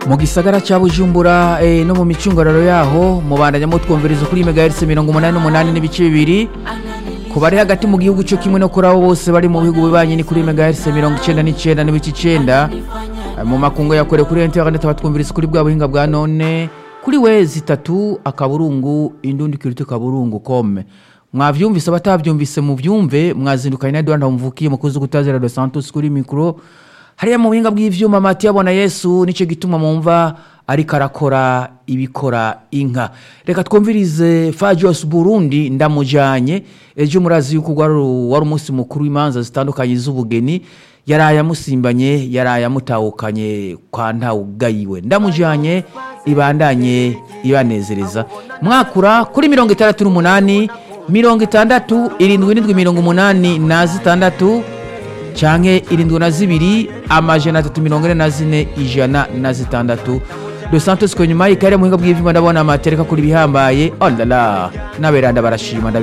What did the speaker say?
mu gisagara cya bujumbura eh, no mu micungararo yaho mubandanya mutwumviriza kuri megahertz mirongo umunani n'umunani n'ibice bibiri ku bari hagati mu gihugu cyo kimwe no kuri abo bose bari mu bihugu bibanye ni kuri megahertz mirongo icenda n'icenda n'ibice icenda Eh, mu makungu yakorewe kuri internet batwumviriza kuri bwa buhinga bwa none kuri wezi itatu akaburungu indundi kirito kaburungu kome mwavyumvise abatavyumvise muvyumve mwazindukanye na Edouard Mvukiye mukozi gutazira Dos Santos kuri micro hariya mu buhinga bw'ivyuma mati yabona Yesu nico gituma mumva ariko arakora ibikora inka reka twumvirize Fajos Burundi ndamujanye ejo murazi yuko wari wari umunsi mukuru w'imanza zitandukanye z'ubugeni yaraye amusimbanye yaraye amutahukanye kwa ntawugayiwe ndamujanye ibandanye ibanezereza mwakura kuri mirongo itandatu n'umunani mirongo itandatu irindwi n'indwi mirongo umunani na zitandatu canke irindwi na zibiri amajana atatu mirongo ine na zine ijana na zitandatu dos santos kwenyuma ikare muhinga bw'ivyuma ndabona amatereka kuri bihambaye olala n'aberanda barashima ndabi-